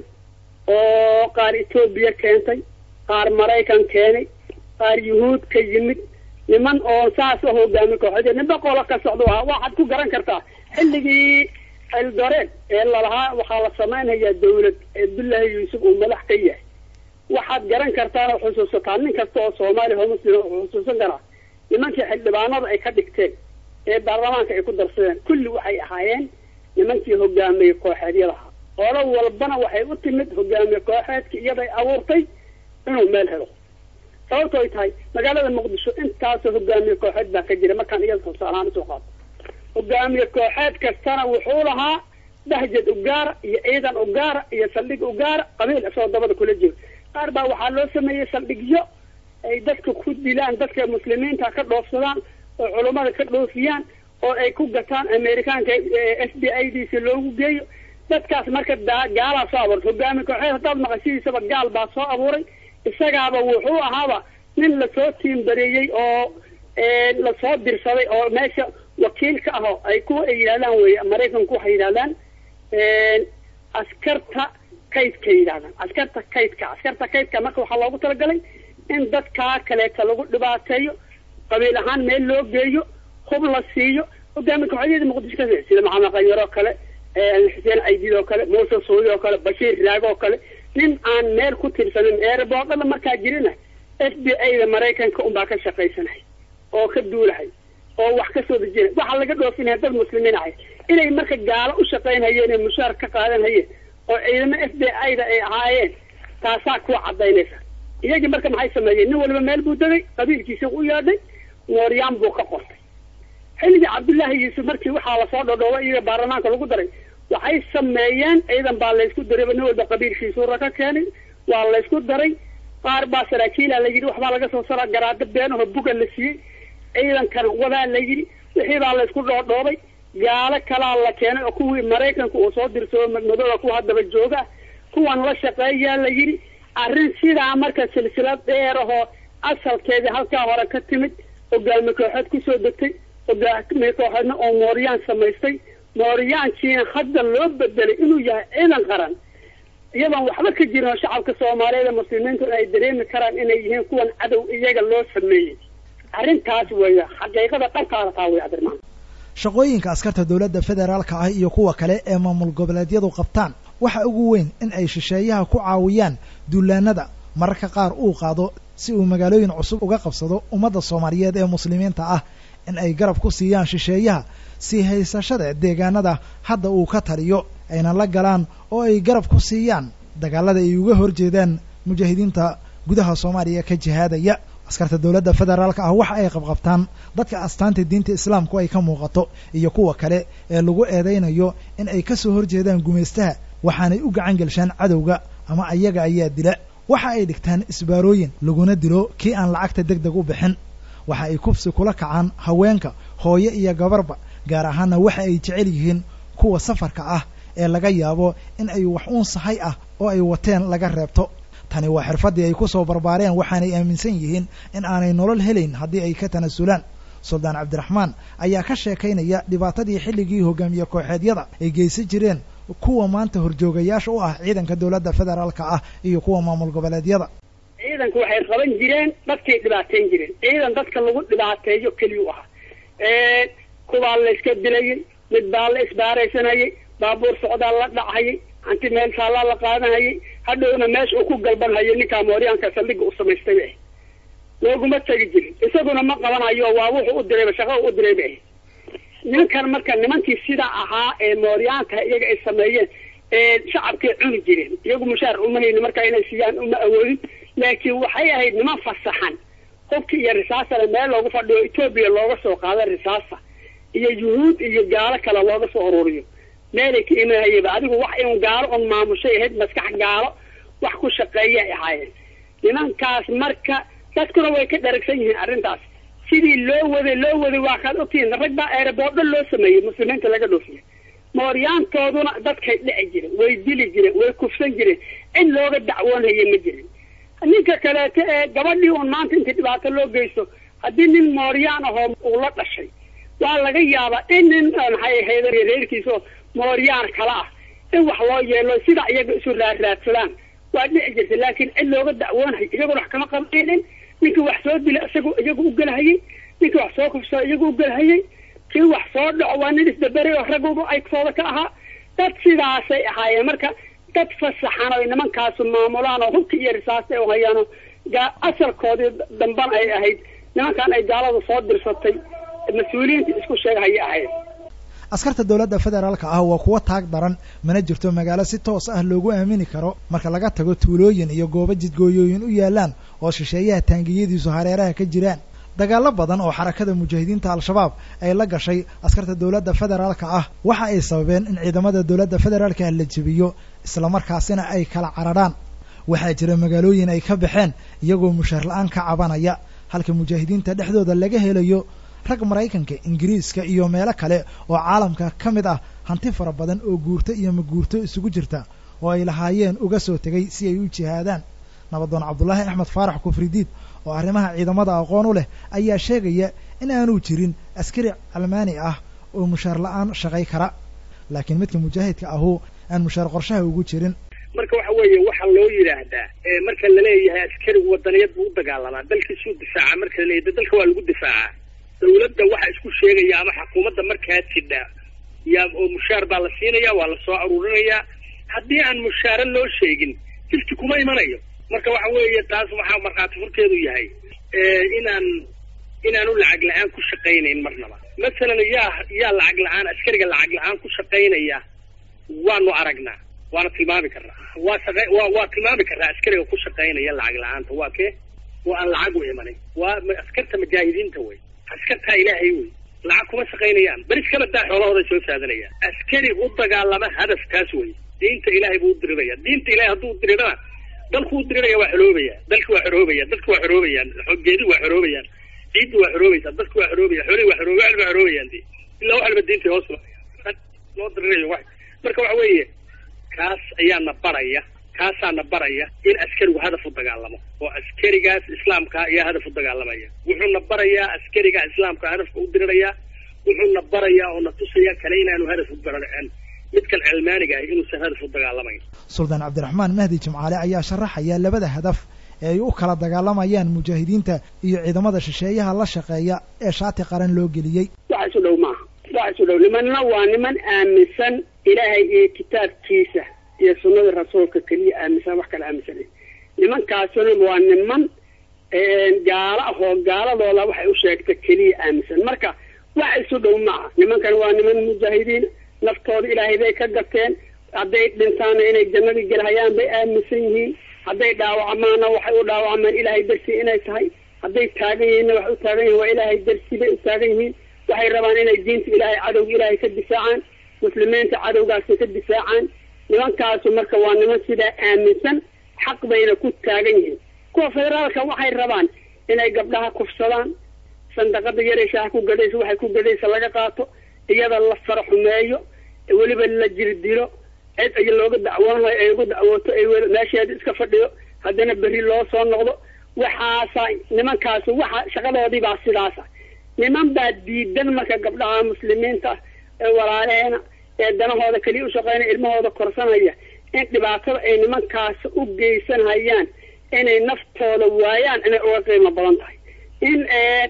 Speaker 7: oo qaar etoobiya keentay qaar maraykan keenay qaar yuhuud ka yimid niman oo saas oo hogaamiye kooxadyada ninba qolo ka socda ahaa waxaad ku garan kartaa xilligii eldoreed ee lalahaa waxaa la samaynayaa dawlad cabdullaahi yuusuf uu madax ka yahay waxaad garan kartaan oo xusuusataa nin kasta oo soomaaliya oo muslim wuxuu xusuusan karaa nimankii xildhibaanada ay ka dhigteen ee baarlamaanka ay ku darsadeen kulli waxay ahaayeen nimankii hogaamiye kooxeedyadaha olo walbana waxay u timid hogaamiye kooxeedki iyaday abuurtay inuu meel helo sababto ay tahay magaalada muqdisho intaasoo hogaamiye kooxeed baa ka jira markaan iyada tusaalahaan usoo qaato hogaamiye kooxeed kastana wuxuu lahaa bahjad ugaara iyo ciidan ugaara iyo saldhig ugaara qabiil isagoo dabada kula jiro qaar baa waxaa loo sameeyey saldhigyo ay dadka ku dilaan dadka muslimiinta ka dhoofsadaan oo culummada ka dhoofiyaan oo ay ku gataan amerikaanka f b i d si loogu geeyo dadkaas marka daa gaalaa soo abuuray hogaami kooxeed haddaad maqashidiisaba gaal baa soo abuuray isagaaba wuxuu ahaaba nin lasoo tiimbareeyey oo lasoo dirsaday oo meesha wakiil ka aho ay kuwa ay yidhahdaan wey maraykanku waxay yidhahdaan askarta kaydka yidhahdaan askarta kaydka askarta kaydka marka waxaa loogu talagalay in dadkaa kaleeta lagu dhibaateeyo qabiil ahaan meel loo geeyo hub la siiyo hogaami kooxadyada muqdisho ka sida maxamed qanyar oo kale xuseen aydid oo kale muuse suudi oo kale bashiir raag oo kale nin aan meel ku tirsanin eerboodhada markaa jirina f b i da maraykanka unbaa ka shaqaysanay oo ka duulahay oo wax ka soo dejinay waxaa laga dhoofinaya dad muslimiin ahay inay marka gaalo u shaqaynhayeen ee mushaar ka qaadanhayeen oo ciidamo f b i da ay ahaayeen taasaa kuwa cadaynaysa iyagii marka maxay sameeyeen nin waliba meel buu degay qabiilkiisa u yeedhay mooryaan buu ka qortay xilligii cabdullaahi yuusuf markii waxaa lasoo dhodhoobay iyaga baarlamaanka lagu daray waxay sameeyeen ciidan baa laysku darayba nin walba qabiilkiisuura ka keenay waa laysku daray qaar baa saraakiila la yidhi waxbaa laga soo saraa garaado beenaho buga la siiyey ciidankana wadaa la yidhi wixii baa laysku dhoodhoobay gaalo kalaa la keenay oo kuwii maraykanka uu soo dirsado madmadooda kuwa haddaba jooga kuwan la shaqeeyaa la yidhi arrin sidaa marka silsilad dheer ahoo asalkeedii halkaa hore ka timid hogaami kooxeed kusoo degtay hogaami kooxeedna oo mooryaan samaystay mooryaankiina hadda loo bedelay inuu yahay ciidan qaran iyadoon waxba ka jirin oo shacabka soomaaliyeed ee muslimiintu ay dareemi karaan inay yihiin kuwan cadow iyaga loo sameeyey arrintaas weeye xaqiiqada dhankaada taa wey cabdirmaan
Speaker 2: shaqooyinka askarta dowladda federaalka ah iyo kuwa kale ee maamul goboleedyadu qabtaan waxa ugu weyn in ay shisheeyaha ku caawiyaan duulaanada mararka qaar uu qaado si uu magaalooyin cusub uga qabsado ummadda soomaaliyeed ee muslimiinta ah in ay garab ku siiyaan shisheeyaha sii haysashada deegaanada hadda uu ka taliyo ayna la galaan oo ay garab ku siiyaan dagaalada ay uga horjeedaan mujaahidiinta gudaha soomaaliya ka jihaadaya askarta dowladda federaalka ah waxa ay qabqabtaan dadka astaanta diinta islaamku ay ka muuqato iyo kuwa kale ee lagu eedaynayo in ay ka soo horjeedaan gumaystaha waxaanay u gacan gelshaan cadowga ama ayaga ayaa dila waxa ay dhigtaan isbaarooyin laguna dilo kii aan lacagta deg deg u bixin waxa ay kubsi kula kacaan haweenka hooyo iyo gabarba gaar ahaanna waxa ay jecel yihiin kuwa safarka ah ee laga yaabo in ay wax uun sahay ah oo ay wateen laga reebto tani waa xirfaddii ay ku soo barbaareen waxaanay aaminsan yihiin in aanay nolol helayn haddii ay ka tanasulaan suldaan cabdiraxmaan ayaa ka sheekaynaya dhibaatadii xilligii hogaamiye kooxeedyada ay geysan jireen kuwa maanta horjoogayaasha u ah ciidanka dowladda federaalka ah iyo kuwa maamul goboleedyada
Speaker 7: ciidanku waxay qaban jireen dadkay dhibaateyn jireen ciidan dadka lagu dhibaateeyo keliyuu ahaa kubaa la iska dilayay mid baa la isbaaraysanayay baabuur socdaa la dhachayay hanti meel taallaa la qaadanhayay hadhowna meesha uu ku galbanhayo ninkaa mooryaanka saldhiga u samaystay bay looguma tegi jirin isaguna ma qabanayo waa wuxuu u dirayba shaqada u diray bay ninkan marka nimankii sidaa ahaa ee mooryaanka iyaga ay sameeyeen ee shacabkay cuni jireen iyagu mushaar uma hayni markaa inay siiyaan uma awoodin laakiin waxay ahayd niman fasaxan hubki iyo risaasana meel loogu fadhiyo etoobiya looga soo qaada risaasa iyo yuhuud iyo gaalo kale looga soo ururiyo meelay ka imanhayaba adigu wax in gaalo un maamushay ahayd maskax gaalo wax ku shaqeeyay ahaayeen nimankaas marka dadkuna way ka dharagsan yihiin arrintaas sidii loo waday loo waday waa kaad ogtihiin rag baa eeraboordho loo sameeyey muslimiinta laga dhoofiya mooryaantooduna dadkay dhici jireen way dili jireen way kufsan jireen cid looga dacwoonhaya ma jirin ninka kaleeto ee gabadhii un maanta intii dhibaato loo geysto haddii nin mooryaan ahoo uu la dhashay waa laga yaabaa in nin maxay ahayd reerkiisaoo mooryaan kala ah in wax loo yeelo sida iyaga isu raarraadsadaan waa dhici jirta laakiin cid looga dacwoonhay iyaguna wax kama qabaynin ninkii wax soo dila isagu iyagu u gelhayay ninkii wax soo kufsada iyagu u gelhayay kii wax soo dhaco waa nin isdaberay oo ragguba aygtooda ka ahaa dad sidaasay ahaayeen marka dad fasaxan oy nimankaasu maamulaan oo hubka iyo risaasta ay hayaano asalkoodii damban ay ahayd nimankan ay gaalada soo dirsatay mas-uuliyiinta isku sheegahaya ahayd
Speaker 2: askarta dowladda federaalka ah waa kuwo taag daran mana jirto magaalo si toos ah loogu aamini karo marka laga tago tuulooyin iyo goobo jidgooyooyin u yaalaan oo shisheeyaha taangiyadiisu hareeraha ka jiraan dagaallo badan oo xarakada mujaahidiinta al-shabaab ay la gashay askarta dowladda federaalka ah waxa ay sababeen in ciidamada dowladda federaalka ah la jebiyo islamarkaasina ay kala cararhaan waxaa jira magaalooyin ay ka baxeen iyagoo mushaar la-aan ka cabanaya halka mujaahidiinta dhexdooda laga helayo rag maraykanka ingiriiska iyo meelo kale oo caalamka ka mid ah hanti fara badan oo guurto iyo maguurto isugu jirta oo ay lahaayeen uga soo tegay si ay u jihaadaan nabadoon cabdulaahi axmed faarax kufridiid oo arrimaha ciidamada aqoon u leh ayaa sheegaya in aanu jirin askari calmaani ah oo mushaar la-aan shaqay kara laakiin midka mujaahidka ahu aan mushaar qorshaha ugu jirin
Speaker 6: marka waxa weeye waxaa loo yidhaahdaa marka laleeyahay askarigu wadaniyad buu u dagaalamaa dalkiisuu difaaca marka laleeyahay dalka waa lagu difaacaa dawladda waxa isku sheegaya ama xukuumadda markaa jidha yaa oo mushaar baa la siinaya waa la soo aruurinayaa haddii aan mushaare loo sheegin jilki kuma imanayo marka waxa weeye taas waxaa markhaati furkeedu yahay inaan inaanu lacag la-aan ku shaqaynayn marnaba masalan yaa yaa lacag la-aan askariga lacag la-aan ku shaqaynaya waanu aragnaa waana tilmaami karnaa waa shaqa waa waa tilmaami karnaa askariga ku shaqaynaya lacag la-aanta waa kee waa aan lacag u imanin waa askarta mujaahidiinta wey askartaa ilaahay wey lacag kuma shaqaynayaan beris kala daa xoolahooda soo saadanayaan askari u dagaalama hadafkaas wey diinta ilaahay buu u diriraya diinta ilahay hadduu dirirana dalku u diriraya waa xoroobaya dalki waa xoroobaya dadki waa xoroobayaan geedi waa xoroobayaan ciiddi waa xoroobaysaa dadki waa xoroobaya xoolihi waa xorooba waa xoroobayaan de ilaa waxalba diinta hoos loo dirirayo wa marka waxa weeye kaas ayaana baraya kaasaana baraya in askarigu hadaf u dagaalamo oo askarigaas islaamka ayaa hadaf u dagaalamaya wuxuuna barayaa askariga islaamka hadafka u diriraya wuxuuna barayaa oo na tusaya kale inaanu hadaf u gararicin midkan cilmaaniga ahi inuusan hadaf u dagaalamayn
Speaker 2: suldaan cabdiraxmaan mahdi jimcaale ayaa sharaxaya labada hadaf ee ay u kala dagaalamayaan mujaahidiinta iyo ciidamada shisheeyaha la shaqeeya ee shaati qaran loo geliyey
Speaker 7: wax isu dhow maaha wax isu dhow nimanna waa niman aaminsan ilaahay iyo kitaabkiisa iyo sunnada rasuulka keliya aaminsan wax kala aaminsan nimankaasuna waa niman gaalo ahoo gaaladooda waxay u sheegta keliya aaminsan marka wax isu dhow maaha nimankan waa niman mujaahidiin naftooda ilaahay bay ka gateen hadday dhintaana inay jannadii gelhayaan bay aaminsan yihiin hadday dhaawacmaana waxay u dhaawacmaan ilaahay darsi inay tahay hadday taagan yihiinna waxay u taagan yihiin waa ilaahay darsi bay u taagan yihiin waxay rabaan inay diinta ilaahay cadowga ilaahay ka difaacaan muslimiinta cadowgaasi ka difaacaan nimankaasu marka waa niman sidaa aaminsan xaq bayna ku taagan yihiin kuwa federaalka waxay rabaan inay gabdhaha kufsadaan sandaqada yaree shaaha ku gadhaysa waxay ku gadhaysa laga qaato iyada la fara xumeeyo weliba la jirdilo cid ay looga dacwoonayo ay ugu dacwooto ay meesheeda iska fadhiyo haddana berri loo soo noqdo waxaasa nimankaasi waxa shaqadoodii baa sidaasa niman baa diidan marka gabdhaha muslimiinta ee walaaleena ee danahooda keliya u shaqeynaya ilmahooda korsanaya in dhibaatada ay nimankaas u geysanhayaan inay naftooda waayaan inay uga qiimo badan tahay in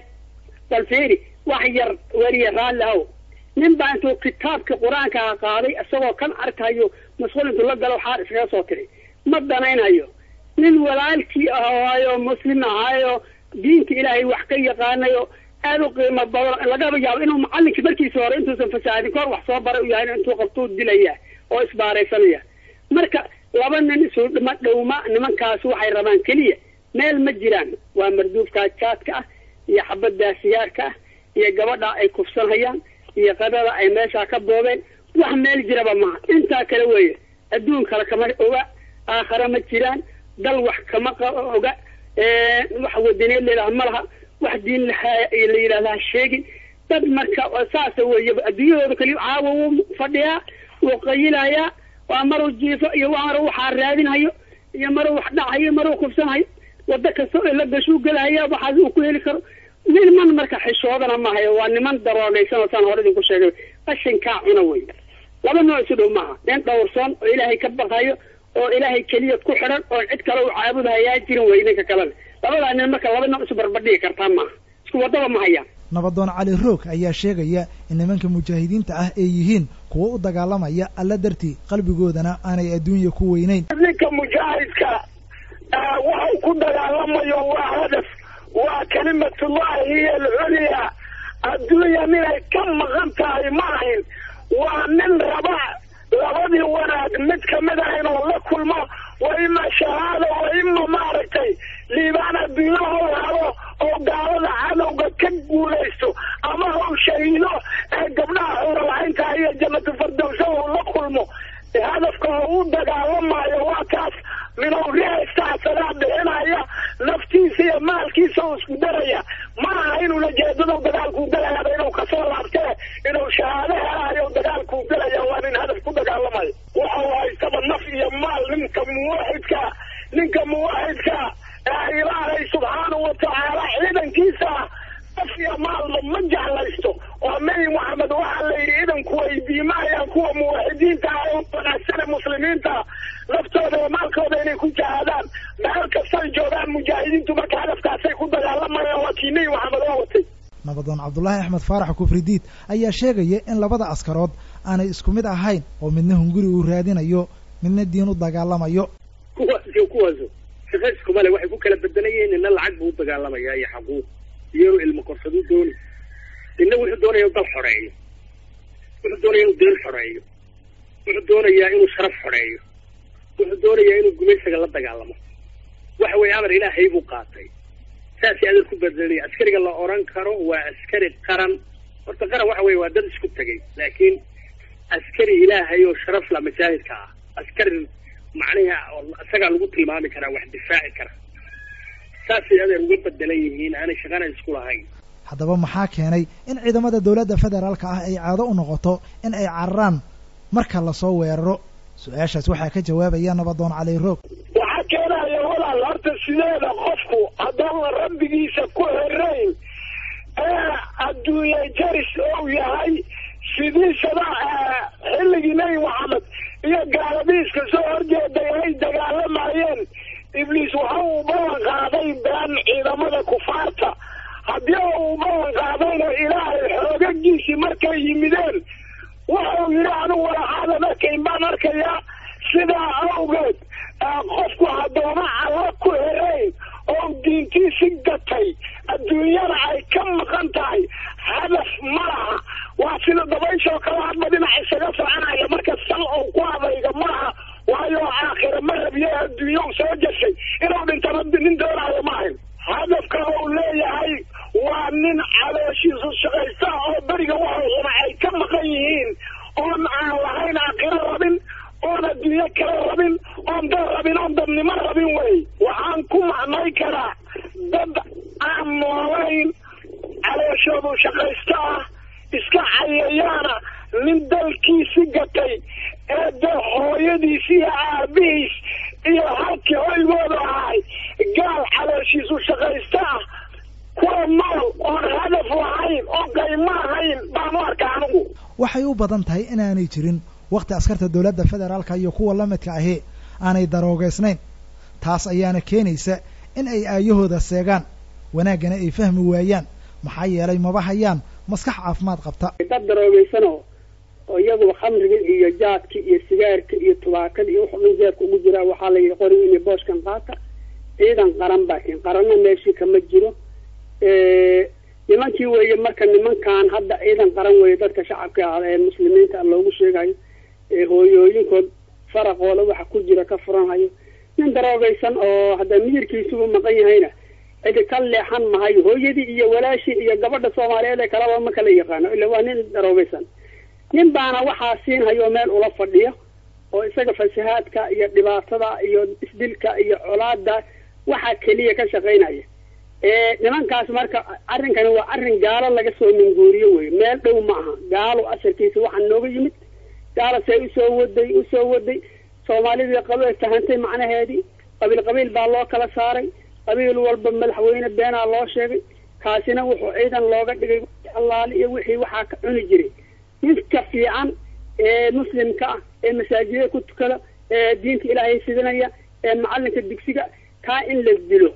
Speaker 7: balferi wax yar weliya raalli ahow nin baa intuu kitaabka qur-aankaa qaaday isagoo kan arkayo masquul intuu la galo xaar iskaga soo tiray ma danaynayo nin walaalkii ahaayo muslim ahaayo diinta ilaahay wax ka yaqaanayo aada u qiimo badan lagaba yaabo inuu macalinkii markiisa hore intuusan fasaadin kahor wax soo baray u yahay intuu qabtuu dilaya oo isbaaraysanaya marka laba nin isu dhima dhowma nimankaas waxay rabaan keliya meel ma jiraan waa marduufkaa jaadka ah iyo xabaddaa siyaarka ah iyo gabadha ay kufsanhayaan iyo qadada ay meeshaa ka boobeen wax meel jiraba maha intaa kale weeye adduun kale kama oga aakhare ma jiraan dal wax kama oga wax wadaneed layidhaha ma laha wax diin la yidhahdaa sheegin dad marka saasa weeye adduunyahooda kaliya caawa wuu fadhiyaa wuu qayilayaa waa maruu jiifo iyo maruu waxaa raadinhayo iyo maruu wax dhacayo maruu kufsanhayo wado kasta oo la gashuu gelahaya waxaas uu ku heli karo niman marka xishoodana maahayo waa niman daroogaysan oo saan hore idinku sheegay qashinkaa cuna wey laba nooc isu dhow maaha nin dhowrsoon oo ilaahay ka baqayo oo ilaahay keliya ku xidhan oo cid kale u caabudahayaa jirin wey ninka kalena labadaa nin marka laba nooc isu barbadhigi kartaa maaha isku wadaba ma hayaan
Speaker 2: nabadoon cali roog ayaa sheegaya in nimanka mujaahidiinta ah ay yihiin kuwo u dagaalamaya alla dartii qalbigoodana aanay adduunya ku weynayn
Speaker 8: ninka mujaahidka waxau ku dagaalamayo waa hadaf waa kalimatullahi hiya alculya adduunya ninay ka maqan tahay ma ahin waa nin raba labadii wanaag mid kamid ah inuu la kulmo wa ima shahaada wa ima maaragtay liibaan adduunyaha u hado oo gaalada cadowga ka guulaysto ama hau shahiido ee gabdhaha xuralahaynta iyo jannatu fardowsa uu la kulmo hadafka oo u dagaalamayo waa kaas minuu reestaasadaa bixinaya naftiisa iyo maalkiisa uu isku daraya ma aha inuu lajeedado dagaalkuu galayaaba inuu kasoo laabtee inuu shahaado helayo dagaalkuu galaya waa nin hadaf ku dagaalamayo waxa uu haystaba naf iyo maal ninka muwaxidka ninka muwaxidka ee ilaahay subxaanahu watacaala ciidankiisa naf iyo maalba ma jeclaysto oo nebi moxamed waxaa la yidhi idanku weydiimaayaan kuwa muwaxidiinta ah oo wanaagsane muslimiinta naftooda iyo maalkooda inay ku jihaadaan meel kastay joogaan mujaahidiintu marka hadafkaasay ku dagaalamayaan waa kii nebi moxamed oo watay
Speaker 2: nabadoon cabdullaahi axmed faarax kufridiid ayaa sheegaya in labada askarood aanay isku mid ahayn oo midna hunguri uu raadinayo midna diin u dagaalamayo
Speaker 6: kuwaasyo kuwaaso shaqo iskumale waxay ku kala bedelayeen nina lacag buu u dagaalamayaa iyo xaquuq iyo inuu ilmo korsaduu dooni nina wuxuu doonaya inuu dal xoreeyo wuxuu doonaya inuu deen xoreeyo wuxuu doonayaa inuu sharaf xoreeyo wuxuu doonayaa inuu gumaysaga la dagaalamo waxa weeye amar ilaahay buu qaatay saasay adeer ku bedelanaya askariga la oran karo waa askari qaran horta qaran waxa weye waa dad isku tegay laakiin askari ilaahay oo sharaf la masaajidka ah askari macnaha isagaa lagu tilmaami karaa wax difaaci kara saasay adeer uga bedelan yihiin aanay shaqana isku lahayn
Speaker 2: haddaba maxaa keenay in ciidamada dowladda federaalka ah ay caado u noqoto in ay cararaan marka lasoo weeraro su-aashaas waxaa ka jawaabaya nabadoon cali roog
Speaker 8: waxaa keenaya walaal horta sideeda qofku haddaan rabbigiisa ku xirayn ee adduunye jaris ou yahay sidiisaba xilligii nebi maxamed iyo gaaladiiska soo horjeeday ay dagaalamayeen ibliis waxa uu ballan qaaday been ciidamada kufaarta haddii uu ballan qaadayna ilaahay xoogagiisii markay yimideen wuxuu yidhi anigu walaxaadan arkayn baan arkayaa sidaa awgeed qofku haddoona alla ku herayn oo diintiisi gatay adduunyada ay ka maqan tahay hadaf ma laha waa sida dabayshoo kale hadba dhinac isaga soconaya marka sal ou ku adayga ma laha waayo aakhira ma rabiye adduunya u soo jashay inuu dhintana nin doonaayo maahayn hadafka uu leeyahay waa nin calooshiisu shaqaysta oo beriga waxay xuna ay ka maqan yihiin oon aan lahayn aakhiro rabin oon adduunyo kale rabin oon dad rabin oon dadnimo rabin wey waxaan ku macnay karaa dad aan noolayn calooshoodu shaqaysta ah iska cayayaana nin dalkiisi gatay ee de hooyadiis iyo aabihiis iyo halkii hoygooda ahay gaal calooshiisu shaqaysta ah kuwa nool oon hadaf lahayn oon qaymo ahayn baan u arka anigu
Speaker 2: waxay u badan tahay inaanay jirin wakhti askarta dowladda federaalka iyo kuwa la midka ahi aanay daroogaysnayn taas ayaana keenaysa in ay aayahooda seegaan wanaaggana ay fahmi waayaan maxaa yeelay maba hayaan maskax caafimaad qabta
Speaker 7: dad daroogeysanoo oo iyaguba khamriga iyo jaadka iyo sigaarka iyo tubaakada iyo wuxuu dhan jeerka ugu jiraa waxaa la yidhi qoriga inay booskan qaata ciidan qaran baa kin qaranna meeshii kama jiro nimankii weeye marka nimankan hadda ciidan qaran weeye dadka shacabka ah ee muslimiinta loogu sheegayo ee hooyooyinkood faraqooda waxa ku jira ka furanhayo nin daroogaysan oo hadda miyirkiisugu maqan yahayna cidi ka leexan mahayo hooyadii iyo walaashii iyo gabadha soomaaliyeed ee kaleba ma kala yaqaano ila waa nin daroogaysan nin baana waxaa siinhayo meel ula fadhiyo oo isaga fasahaadka iyo dhibaatada iyo isdilka iyo colaada waxaa keliya ka shaqaynaya nimankaas marka arrinkani waa arrin gaalo laga soo minguuriyo wey meel dhow ma aha gaalo asarkiisa waxaa nooga yimid gaalo see usoo waday usoo waday soomaalidii qabiil tahantay macnaheedii qabiil qabiil baa loo kala saaray qabiil walba madaxweyne beenaa loo sheegay kaasina wuxuu ciidan looga dhigay allaali iyo wixii waxaa ka cuni jiray ninka fiican ee muslimka ah ee masaajidada ku tukada ee diinta ilaahay fidinaya ee macalinka digsiga kaa in la dilo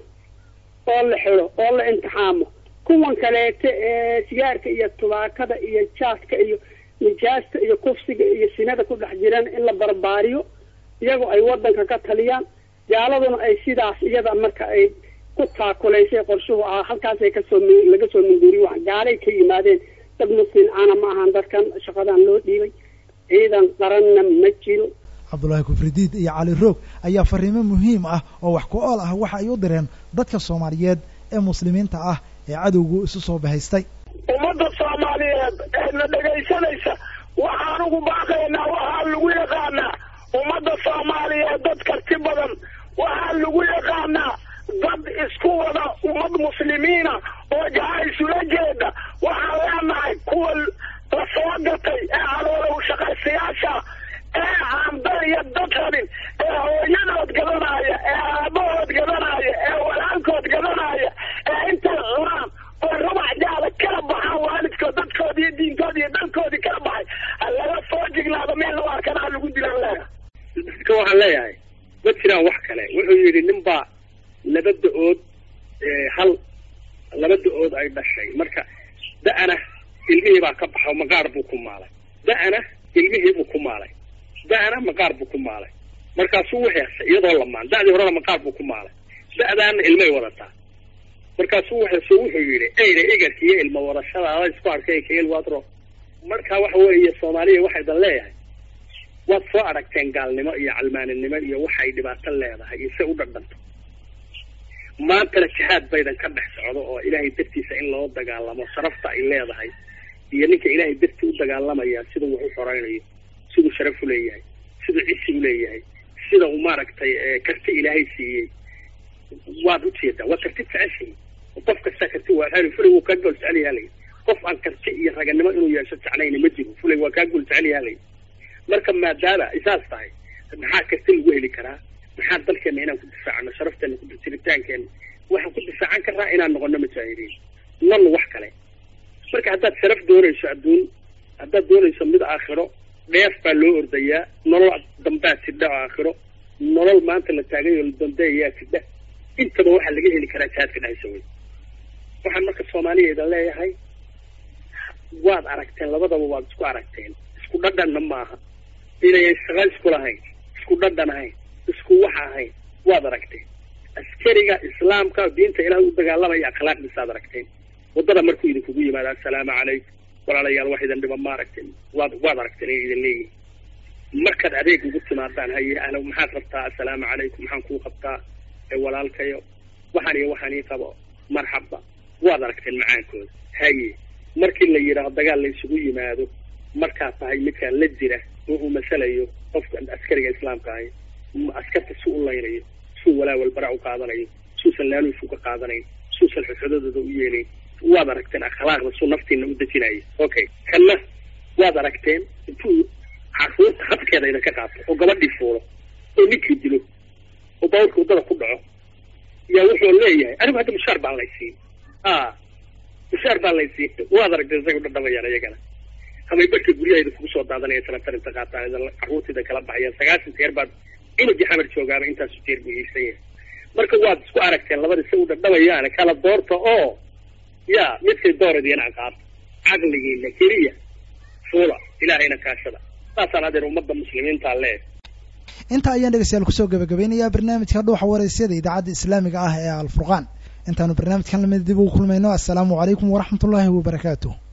Speaker 7: oo la xiro oo la imtixaamo kuwan kaleete ee sigaarka iyo tubaakada iyo jaaska iyo nijaasta iyo kufsiga iyo sinada ku dhex jiraan in la barbaariyo iyagoo ay wadanka ka taliyaan gaaladuna ay sidaas iyada marka ay ku taakulaysay qorshuhu ahaa halkaasay kasoo laga soo minguuriyo wax gaalay ka yimaadeen dad muslim ana ma ahan dadkan shaqadan loo dhiibay ciidan qaranna ma jiro
Speaker 2: cabdullaahi kufridiid iyo cali roog ayaa fariimo muhiim ah oo wax ku ool ah waxa ay u direen dadka soomaaliyeed ee muslimiinta ah ee cadowgu isu soo bahaystay
Speaker 8: ummadda soomaaliyeed ee na dhegaysanaysa waxaan ugu baaqaynaa waxaa lagu yaqaanaa ummadda soomaaliyeed dad karti badan waxaa lagu yaqaanaa dad isku wada ummad muslimiina oo gaca isula jeeda waxaan leenahay kuwa la soo gatay ee caloola shaqaysayaasha ee aan dad iyo dad rabin ee hooyadood gadanaya ee aabahood gadanaya ee walaalkood gadanaya ee intay cunaan oo rubac jaada kala baxaan waalidkood dadkoodi iyo diintoodi iyo dalkoodii kala baxay ha laga soo jiglaado meel lagu arkana ha lagu dilaan leeyahay
Speaker 9: dadka waxaan leeyahay ma jiraan wax kale wuxuu yidhi nin baa laba da-ood hal laba da-ood ay dhashay marka da-ana ilmihii baa ka baxo maqaar buu ku maalay da-ana ilmihii buu ku maalay da-ana maqaar buu ku maalay markaasuu waxeesay iyadoo lamaan da-dii horena maqaar buu ku maalay da-daana ilmay wadataa markaasuu waxeeso wuxuu yidhi eyna igarka iyo ilmo wadashadaada isku arkay kael wadro marka waxa weeye soomaaliya waxaydan leeyahay waad soo aragteen gaalnimo iyo calmaaninimo iyo waxay dhibaato leedahay iyo se u dhadhanto maantana jihaad baydan ka dhex socdo oo ilaahay dartiisa in loo dagaalamo sharafta ay leedahay iyo ninka ilaahay dartii u dagaalamaya sida wax u xoreynayo siduu sharaf u leeyahay siduu cisi u leeyahay sida uu maaragtay karti ilaahay siiyey waad ujeedaa waa karti jeceshay qof kasta karti waa hali fulay wuu kaa gool jecel yahalay qof aan karti iyo raganimo inuu yeesho jeclayna ma jiro fulay waa kaa gool jecel yahalay marka maadaama isaas tahay maxaa kasta lagu heli karaa maxaa dalkeena inaan ku difaacano sharafteena ku jiritaankeena waxaan ku difaacan karnaa inaan noqono mujaahidiin nan wax kale marka haddaad sharaf doonayso adduun haddaad doonayso mid aakhiro dheef baa loo ordayaa nolol dambaa tidha oo aakhiro nolol maanta la taagayo la dambeeyaa tidha intaba waxaa laga heli karaa jihaadka dhexaysa wey waxaan marka soomaaliyeeda leeyahay waad aragteen labadaba waad isku aragteen isku dhadhanna maaha inayan shaqo isku lahayn isku dhadhan ahayn isku waxa ahayn waad aragteen askariga islaamka diinta ilaah u dagaalamaya akhlaaqdiisaad aragteen waddada markuu idinkugu yimaado assalaamu calaykum walaalayaal wax idin dhiba ma aragteen waad waad aragteen inay idin leeyihin markaad adeeg ugu timaadaan haye ana maxaad rabtaa assalaamu calaykum maxaan kuu qabtaa ee walaalkayo waxaan iyo waxaan ii qabo marxaba waad aragteen macaankooda haye markii la yidhaaho dagaal la isugu yimaado markaad tahay midkaan la jira oo uu masalayo qofka askariga islaamka ahay askarta si u laynayo suu walaawal bara u qaadanayo suusan laaluush uga qaadanayn suusan xudxudadooda u yeelayn waad aragteen akhlaaqda suu naftiina u dejinayo okay kanna waad aragteen intuu caruurta habkeeda idinka qaato oo gabadhii fuulo oo ninkii dilo oo bawrka waddada ku dhaco yaa wuxuu leeyahay anigu hadda mushaar baan laysiin a mushaar baan laysiin waad aragteen isaga dhadhamayaan iyagana hamay barka guryahayda kugu soo daadanaya tarantar inta qaataan caruurtayda kala baxayaan sagaashan jeer baad inagii xamar joogaaba intaasu jeer buu iibsan yahay marka waad isku aragteen labada si u dhadhamayaan kala doorta oo ya midkay dooradiina aqaab caqligiina keliya fuula ilaahayna kaashada saasaan adeer ummadda muslimiinta lee
Speaker 2: inta ayaan dhegeystayaal kusoo gabagabeynayaa barnaamijka dhuuxa waraysyada idaacadda islaamiga ah ee alfurqaan intaanu barnaamijkan lamid dib ugu kulmayno assalaamu calaykum waraxmat ullaahi wabarakaatuh